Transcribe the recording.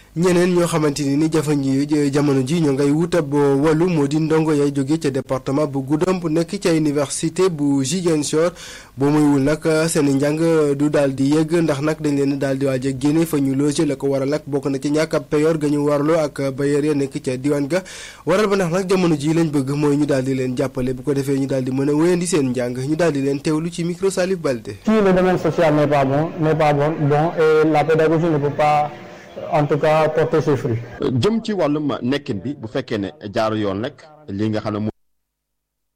ñeneen ñoo xamante ni ni jafe jamono ji ñoo ngay wut ab wàllu moo di ndongo yay jóge ca département bu Goudomp bu nekk ca université bu Ziguinchor boo moywul nag seen njàng du daal di yegg ndax nag dañ leen daal di waaj a génne fa ñu loger la ko waral nag bokk na ci ñàkk ab payoor ga ñu warloo ak bailleur ya nekk ca diwaan ga waral ba ndax nag jamono ji lañ bëgg mooy ñu daal di leen jàppale bu ko defee ñu daal di mën a wéyandi seen njàng ñu daal di leen teewlu ci micro Salif Balde. Si le domaine social n'est pas bon n'est pas bon bon et la pédagogie ne peut pas en tout cas porter ses fruits. jëm ci wàllum nekkin bi bu fekkee ne jaaru yoon rek li nga xam ne